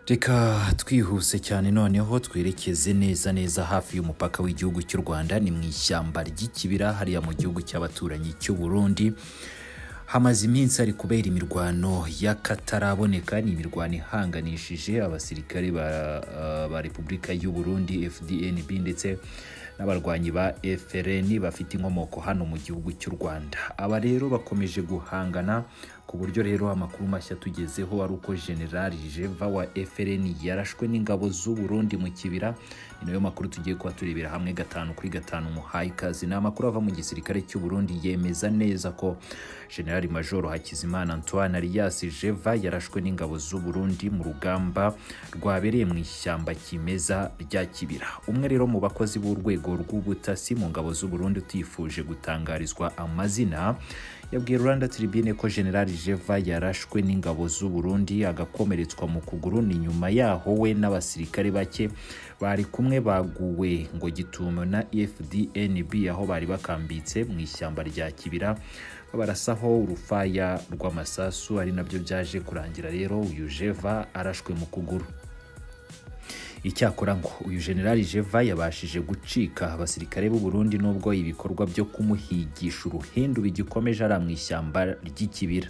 reka twihuse cyane noneho twerekeze neza neza hafi y'umupaka w'igihugu cy'u rwanda ni mu ishyamba ry'ikibira hariya mu gihugu cy'abaturanyi cy'u burundi hamaze iminsi hari kubera imirwano y'akataraboneka ni imirwano ihanganishije abasirikare ba, ah, ba repubulika y'u burundi fdnb ndetse n'abarwanyi ba frn bafite inkomoko hano mu gihugu cy'u rwanda aba rero bakomeje guhangana ku buryo rero amakuru mashya tugezeho ari uko generali jeva wa frn yarashwe n'ingabo z'u burundi mu kibira ni nayo makuru tugiye kuba turebera hamwe gatanu kuri gatanu muhaye ikazi ni amakuru ava mu gisirikare cy'u burundi yemeza neza ko generali majoro hakizimana antoine alias jeva yarashwe n'ingabo z'u burundi mu rugamba rwabereye mu ishyamba kimeza rya kibira umwe rero mu bakozi b'urwego rw'ubutasi mu ngabo z'u burundi utifuje gutangarizwa amazina yabwiye rwanda tribune ko generali jeva yarashwe n'ingabo z'u burundi agakomeretswa mu kuguru ni nyuma yaho we n'abasirikare bake bari kumwe baguwe ngo gitumo na fdnb aho bari bakambitse mu ishyamba rya kibira barasaho urufaya rw'amasasu ari nabyo byaje kurangira rero uyu jeva arashwe mu kuguru icyakora ngo uyu generali jeva yabashije gucika abasirikare b'u Burundi nubwo ibikorwa byo kumuhigisha uruhindu bigikomeje ari mu ishyamba ry'ikibira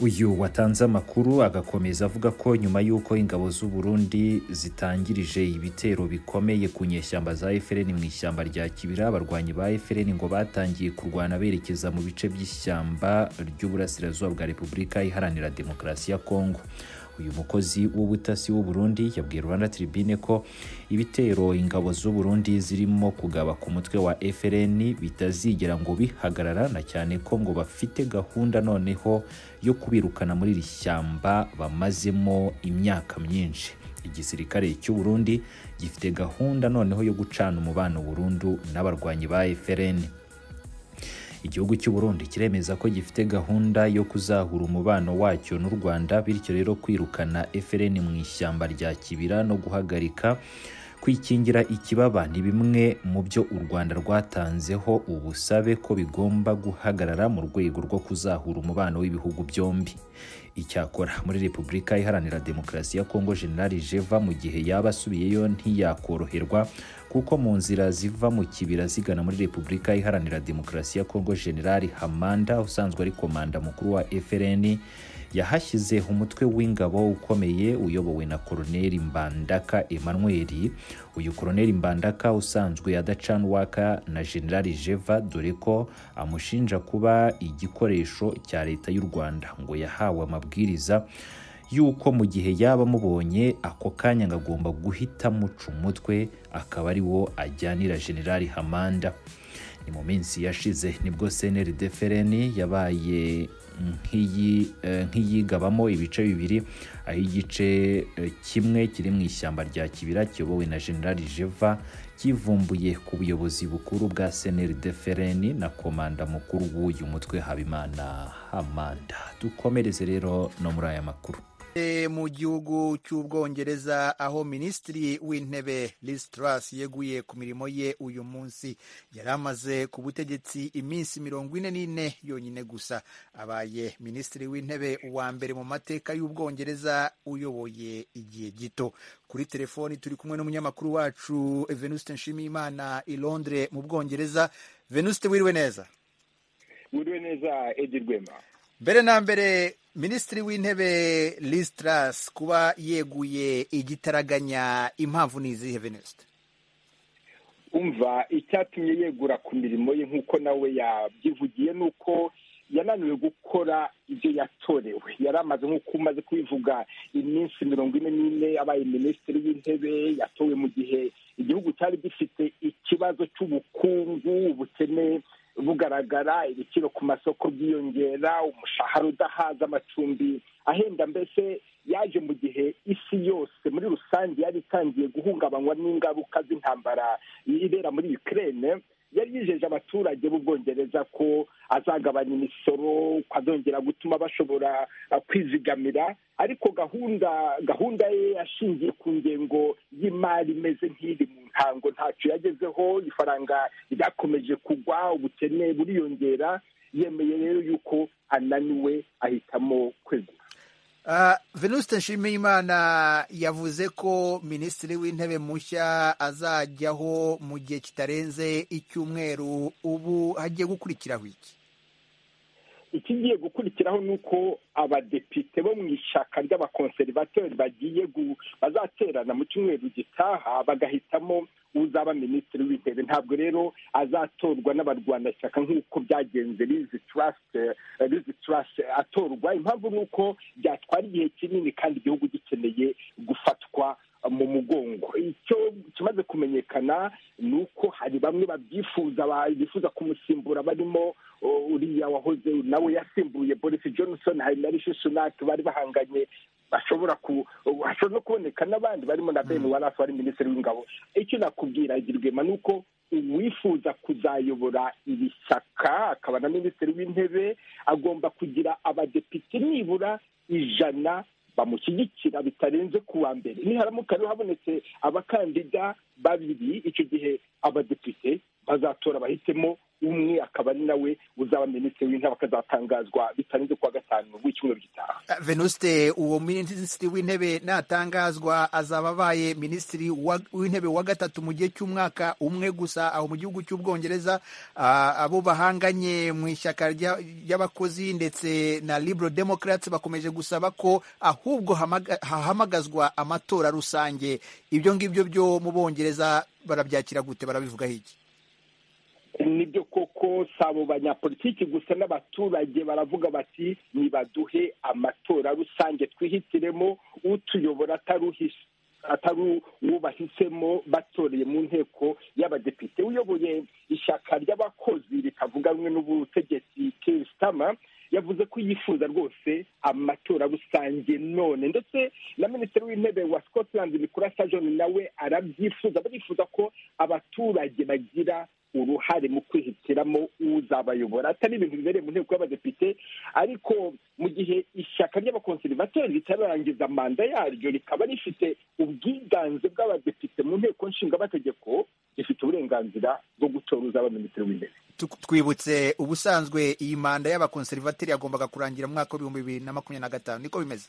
uyu watanze amakuru agakomeza avuga ko nyuma y'uko ingabo z'u Burundi zitangirije ibitero bikomeye ku nyeshyamba za FRN mu ishyamba rya Kibira abarwanyi ba FRN ngo batangiye kurwana berekeza mu bice by'ishyamba ry'uburasirazuba bwa Repubulika Iharanira Demokarasi ya Kongo uyu mukozi w'ubutasi w'u Burundi yabwiye Rwanda Tribune ko ibitero ingabo z'u Burundi zirimo kugaba ku mutwe wa FRN bitazigera ngo bihagarara na cyane ko ngo bafite gahunda noneho yo kubirukana muri iri shyamba bamazemo imyaka myinshi igisirikare cy'u Burundi gifite gahunda noneho yo gucana umubano burundu n'abarwanyi ba FRN igihugu cy'u Burundi kiremeza ko gifite gahunda yo kuzahura umubano wacyo n'u Rwanda bityo rero kwirukana FRN mu ishyamba rya Kibira no guhagarika kwikingira ikibaba ni bimwe mu byo u Rwanda rwatanzeho ubusabe ko bigomba guhagarara mu rwego rwo kuzahura umubano w'ibihugu byombi icyakora muri repubulika iharanira demokarasi ya kongo generali jeva mu gihe yaba asubiyeyo ntiyakoroherwa kuko mu nzira ziva mu kibira zigana muri repubulika iharanira demokarasi ya kongo generali hamanda usanzwe ari komanda mukuru wa frn yahashyize umutwe w'ingabo ukomeye uyobowe na koroneli mbandaka emmanuel uyu koroneli mbandaka usanzwe adacana uwaka na generali jeva dore ko amushinja kuba igikoresho cya leta y'u rwanda ngo yahawe amabwiriza y'uko mu gihe yaba amubonye ako kanya ngo agomba guhita amuca umutwe akaba ari wo ajyanira generali hamanda ni mu minsi yashize nibwo cnrd frn yabaye nk'iyi- eh, nk'iyigabamo ibice bibiri aho igice eh, kimwe kiri mu ishyamba rya kibira kiyobowe na generali jeva kivumbuye ku buyobozi bukuru bwa cnrd frn na komanda mukuru w'uyu mutwe habimana hamanda dukomereze rero no muri aya makuru E, mu gihugu cy'ubwongereza aho minisitiri w'intebe Liz Truss yeguye ku mirimo ye uyu munsi yari amaze ku butegetsi iminsi mirongo ine n'ine yonyine gusa abaye minisitiri w'intebe wa mbere mu mateka y'ubwongereza uyoboye igihe gito kuri telefoni turi kumwe n'umunyamakuru wacu Venuste Nshimiyimana i Londres mu bwongereza Venuste wiriwe neza mwiriwe neza edi rwema mbere na mbere minisitiri w'intebe Liz Truss kuba yeguye igitaraganya impamvu ni izihe venisite umva icyatumye yegura ku mirimo ye nk'uko nawe yabyivugiye ni uko yananiwe gukora ibyo yatorewe yari amaze nk'uko umaze kubivuga iminsi mirongo ine n'ine abaye minisitiri w'intebe yatowe mu gihe igihugu cyari gifite ikibazo cy'ubukungu ubukene bugaragara ibiciro ku masoko byiyongera umushahara udahaza amacumbi ahenda mbese yaje mu gihe isi yose muri rusange yari itangiye guhungabanywa n'ingaruka z'intambara ibera muri Ukraine yari yijeje abaturage b'ubwongereza ko azagabanya imisoro ko azongera gutuma bashobora uh, kwizigamira ariko gahunda gahunda ye yashingiye ku ngengo y'imari imeze nk'iri mu ntango ntacyo yagezeho ifaranga ryakomeje kugwa ubukene buriyongera yemeye rero yuko ananiwe ahitamo kwegura venuste nshimiyimana yavuze ko minisitiri w'intebe mushya azajyaho mu gihe kitarenze icyumweru ubu hagiye gukurikiraho iki ikigiye gukurikiraho ni uko abadepite bo mu ishyaka ry'abakonserivateri bagiye bazaterana mu cyumweru gitaha bagahitamo uzaba minisitiri w'intebe ntabwo rero azatorwa n'abarwanashyaka nk'uko byagenze rizi turasite rizi turasite atorwa impamvu ni uko byatwara igihe kinini kandi igihugu gikeneye gufatwa mu mugongo icyo kimaze kumenyekana ni uko hari bamwe babyifuza bifuza kumusimbura barimo uriya wahoze nawe yasimbuye boris johnson hari na rishi sunak bari bahanganye bashobora ku hashobora no kuboneka n'abandi barimo na ben warafu wari minisitiri w'ingabo icyo nakubwira girwema ni uko uwifuza kuzayobora iri shyaka akaba na minisitiri w'intebe agomba kugira abadepite nibura ijana bamushyigikira bitarenze ku wa mbere niharamuka rero habonetse abakandida babiri icyo gihe abadepite bazatora bahitemo umwe akaba ari nawe uzaba minisitiri w'intebe akazatangazwa bitarenze ku wa gatanu w'icyumweru gitaha venuste uwo minisitiri w'intebe natangazwa azaba abaye minisitiri w'intebe wa gatatu mu gihe cy'umwaka umwe gusa aho mu gihugu cy'ubwongereza abo bahanganye mu ishyaka ry'abakozi ndetse na libro democrats bakomeje gusaba ko ahubwo hahamagazwa amatora rusange ibyo ngibyo byo mu bongereza barabyakira gute barabivugaho iki nibyo koko si abo banyapolitiki gusa n'abaturage baravuga bati nibaduhe amatora rusange twihitiremo utuyobora atari uwo bahisemo batoreye mu nteko y'abadepite uyoboye ishyaka ry'abakozi ritavuga rumwe n'ubutegetsi kirisitama yavuze ko yifuza rwose amatora rusange none ndetse na minisitiri w'intebe wa scotland nikurasa john nawe arabyifuza barifuza ko abaturage bagira uruhare mu kwihitiramo uzabayobora atari ibintu bibereye mu nteko y'abadepite ariko mu gihe ishyaka ry'abakonserivateri ritararangiza manda yaryo rikaba rifite ubwiganze bw'abadepite mu nteko nshingamategeko rifite uburenganzira bwo gutora uzaba minisitiri w'intebe twibutse ubusanzwe iyi manda y'abakonserivateri yagombaga kurangira mu mwaka w'ibihumbi bibiri na makumyabiri na gatanu niko bimeze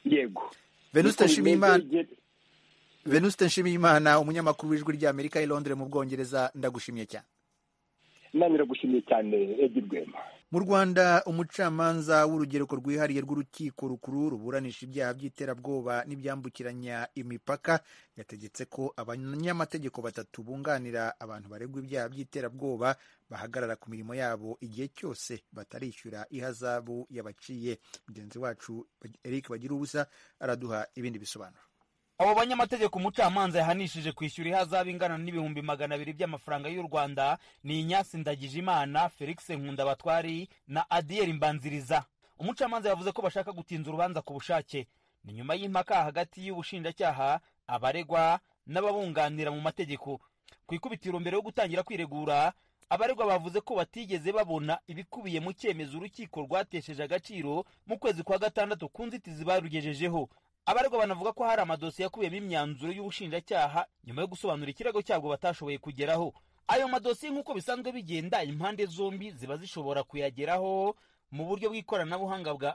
yego venuste nshimiyimana venuste nshimiyimana umunyamakuru w'ijwi ry'amerika i londres mu bwongereza ndagushimiye cyane nanyiragushimiye cyane edi rwema mu rwanda umucamanza w'urugereko rwihariye rw'urukiko rukuru ruburanisha ibyaha by'iterabwoba n'ibyambukiranya imipaka yategetse ko abanyamategeko batatu bunganira abantu baregwa ibyaha by'iterabwoba bahagarara ku mirimo yabo igihe cyose batarishyura ihazabu yabaciye mugenzi wacu eric bagira ubusa araduha ibindi bisobanuro abo banyamategeko umucamanza yahanishije kwishyura ihazabu ingana n'ibihumbi magana abiri by'amafaranga y'u rwanda ni inyasi ndagijimana felix nkunda batwari na adiyeri mbanziriza umucamanza yavuze ko bashaka gutinza urubanza ku bushake ni nyuma y'impaka hagati y'ubushinjacyaha abaregwa n'ababunganira mu mategeko ku ikubitiro mbere yo gutangira kwiregura abaregwa bavuze ko batigeze babona ibikubiye mu cyemezo urukiko rwatesheje agaciro mu kwezi kwa gatandatu ku nzitizi barugejejeho abaregwa banavuga ko hari amadosiye akubiyemo imyanzuro y'ubushinjacyaha nyuma yo gusobanura ikirego cyabwo batashoboye kugeraho ayo madosiye nk'uko bisanzwe bigenda impande zombi ziba zishobora kuyageraho mu buryo bw'ikoranabuhanga bwa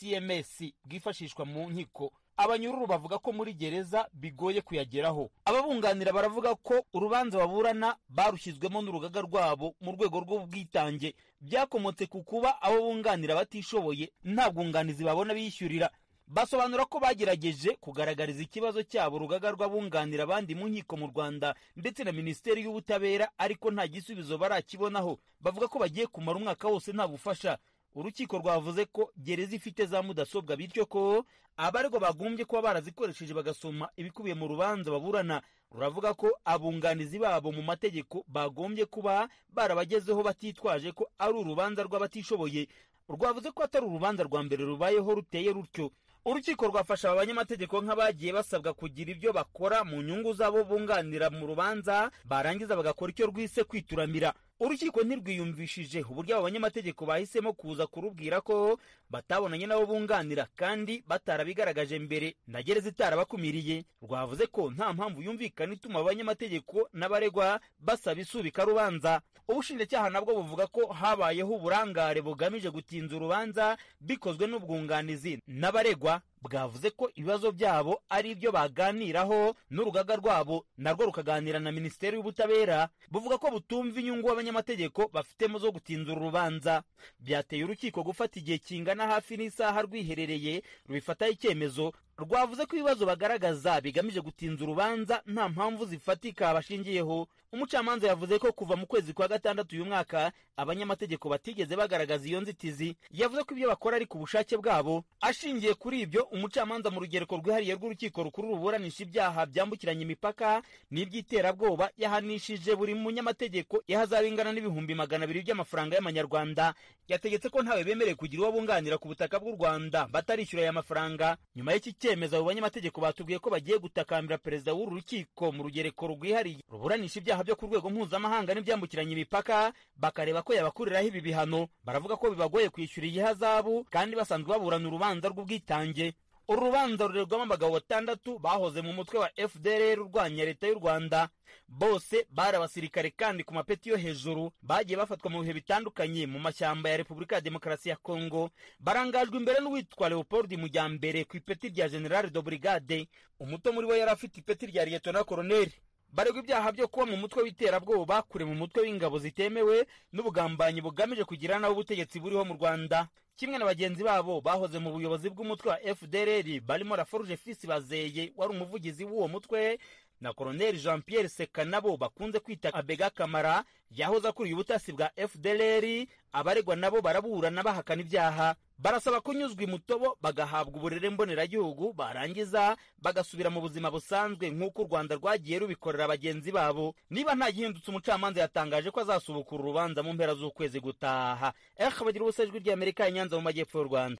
icms bwifashishwa mu nkiko abanyururu bavuga ko muri gereza bigoye kuyageraho ababunganira baravuga ko urubanza baburana barushyizwemo n'urugaga rwabo mu rwego rw'ubwitange byakomotse ku kuba abo bunganira batishoboye nta bwunganizi babona bishyurira basobanura ko bagerageje kugaragariza ikibazo cyabo urugaga rw'abunganira abandi mu nkiko mu rwanda ndetse na minisiteri y'ubutabera ariko nta gisubizo barakibonaho bavuga ko bagiye kumara umwaka wose nta bufasha urukiko rwavuze ko gereza ifite za mudasobwa bityo ko abaregwa bagombye kuba barazikoresheje bagasoma ibikubiye mu rubanza baburana ruravuga ko abunganizi babo mu mategeko bagombye kuba barabagezeho batitwaje ko ari urubanza rw'abatishoboye rwavuze ko atari urubanza rwa mbere rubayeho ruteye rutyo urukiko rwafasha aba banyamategeko nk'abagiye basabwa kugira ibyo bakora mu nyungu z'abo bunganira mu rubanza barangiza bagakora icyo rwise kwituramira urukiko ntirwiyumvishije uburyo abo banyamategeko bahisemo kuza kurubwira ko batabonanye n'abo bunganira kandi batarabigaragaje mbere na gereza itarabakumiriye rwavuze ko nta mpamvu yumvikana ituma abanyamategeko n'abaregwa basaba isubika rubanza ubushinjacyaha nabwo buvuga ko habayeho uburangare bugamije gutinza urubanza bikozwe n'ubwunganizi n'abaregwa bwavuze ko ibibazo byabo ari ibyo baganiraho n'urugaga rwabo narwo rukaganira na minisiteri y'ubutabera buvuga ko butumva inyungu abanyamategeko bafitemo zo gutinzura urubanza byateye urukiko gufata igihe kingana hafi n'isaha rwiherereye rubifataho icyemezo rwavuze ko ibibazo bagaragaza bigamije gutinza urubanza nta mpamvu zifatika bashingiyeho umucamanza yavuze ko kuva mu kwezi kwa gatandatu uyu mwaka abanyamategeko batigeze bagaragaza iyo nzitizi yavuze ko ibyo bakora ari ku bushake bwabo ashingiye kuri ibyo umucamanza mu rugereko rwihariye rw'urukiko rukuru ruburanisha ibyaha byambukiranya imipaka n'iby'iterabwoba yahanishije buri munyamategeko ihazaba ingana n'ibihumbi magana abiri by'amafaranga y'amanyarwanda yategetse ko ntawe bemerewe kugira uwo bunganira ku butaka bw'u rwanda batarishyura aya mafaranga nyuma y'iki cyemezo abo banyamategeko batubwiye ko bagiye gutakambira perezida w'uru rukiko mu rugereko rwihariye ruburanisha ibyaha byo ku rwego mpuzamahanga n'ibyambukiranya imipaka bakareba ko yabakuriraho ibi bihano baravuga ko bibagoye kwishyura iyihazabu kandi basanzwe baburana urubanza rw'ubwitange uru rubanza rurerwamo abagabo batandatu bahoze mu mutwe wa fdr urwanya leta y'u rwanda bose bari abasirikare kandi ku mapeti yo hejuru bagiye bafatwa mu bihe bitandukanye mu mashyamba ya repubulika ya demokarasi ya kongo barangajwe imbere n'uwitwa leopold mujyambere ku ipeti rya general de brigade umuto muri bo yari afite ipeti rya liyetona koroneli baregwa ibyaha byo kuba mu mutwe w'iterabwoba kure mu mutwe w'ingabo zitemewe n'ubugambanyi bugamije kugira nabo ubutegetsi buriho mu rwanda kimwe na bagenzi babo bahoze mu buyobozi bw'umutwe wa fdr barimo raforuje fisi bazeye wari umuvugizi w'uwo mutwe na koroneli jean pierre seka nabo bakunze kwita abega kamara yahoze akuriye ubutasi bwa fdr abaregwa nabo baraburana bahakana ibyaha barasaba kunyuzwa imutobo bagahabwa uburere mboneragihugu barangiza bagasubira mu buzima busanzwe nk'uko u rwanda rwagiye rubikorera bagenzi babo niba nta gihindutse umucamanza yatangaje ko azasubukura urubanza mu mpera z'ukwezi gutaha ehe bagira ubusajwi ry'amerika ya nyanza mu majyepfo y'u rwanda